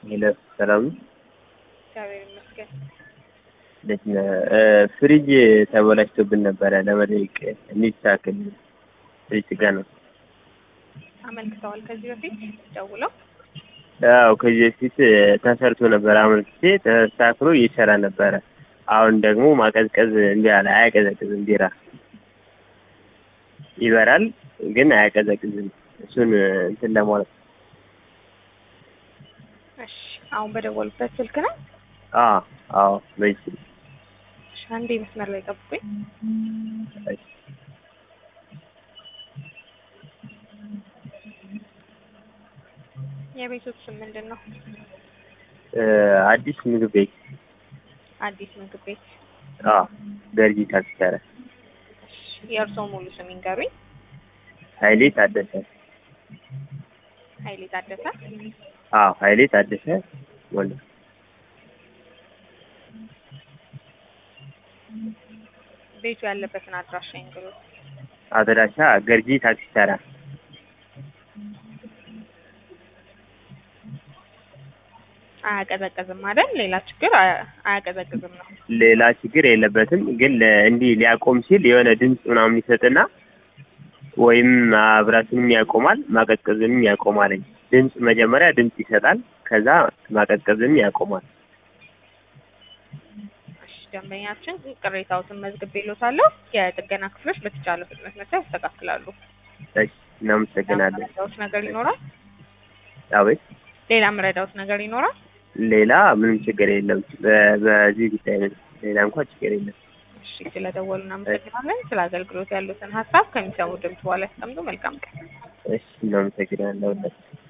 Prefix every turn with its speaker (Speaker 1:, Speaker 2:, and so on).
Speaker 1: ሄሎ ሰላም ነው?
Speaker 2: እግዚአብሔር ይመስገን።
Speaker 1: እንዴት ነህ? ፍሪጅ ተበላሽቶብን ነበረ ለመጠየቅ እንዲስተካከል ፍሪጅ ጥገና ነው።
Speaker 2: አመልክተዋል ከዚህ በፊት ደውለው?
Speaker 1: አዎ ከዚህ በፊት ተሰርቶ ነበር አመልክቼ ተስተካክሎ እየሰራ ነበረ። አሁን ደግሞ ማቀዝቀዝ እምቢ አለ። አያቀዘቅዝም ቢራ ይበራል ግን አያቀዘቅዝም። እሱን እንትን ለማለት
Speaker 2: እሺ አሁን በደወሉበት ስልክ ነው?
Speaker 1: አዎ አዎ በዚህ ስልክ
Speaker 2: እሺ አንዴ መስመር ላይ ጠብቁኝ። የቤቶች ስም ምንድን ነው?
Speaker 1: አዲስ ምግብ ቤት
Speaker 2: አዲስ ምግብ ቤት።
Speaker 1: አዎ ገርጂ ታክሲ ተራ
Speaker 2: እሺ የእርስዎ ሙሉ ስም ይንገሩኝ።
Speaker 1: ኃይሌ ታደሰ
Speaker 2: ኃይሌ ታደሰ።
Speaker 1: አዎ ኃይሌ ታደሰ ወንድ
Speaker 2: ቤቱ ያለበትን አድራሻ ይንገሩኝ።
Speaker 1: አድራሻ ገርጂ ታክሲ ተራ
Speaker 2: አያቀዘቅዝም አይደል? ሌላ ችግር አያ- አያቀዘቅዝም ነው።
Speaker 1: ሌላ ችግር የለበትም። ግን ለ- እንዲህ ሊያቆም ሲል የሆነ ድምፅ ምናምን ይሰጥና ወይም ማብራትንም ያቆማል ማቀዝቀዝንም ያቆማል። ድምፅ መጀመሪያ ድምፅ ይሰጣል፣ ከዛ ማቀዝቀዝንም ያቆማል።
Speaker 2: እሺ ደንበኛችን ቅሬታዎትን መዝግቤልዎታለሁ። የጥገና ክፍሎች በተቻለ ፍጥነት መጥተው ያስተካክላሉ።
Speaker 1: እሺ እናመሰግናለን።
Speaker 2: መረዳዎት ነገር ይኖራል?
Speaker 1: አቤት
Speaker 2: ሌላ መረዳዎት ነገር ይኖራል?
Speaker 1: ሌላ ምንም ችግር የለም። በ- በዚህ ጉዳይ ነው። ሌላ እንኳን ችግር የለም።
Speaker 2: እሺ ስለደወሉ እናመሰግናለን። ስለ አገልግሎት ያሉትን ሀሳብ ከሚሰሙ ድምፅ በኋላ ያስቀምጡ። መልካም ቀን።
Speaker 1: እሺ እናመሰግናለን።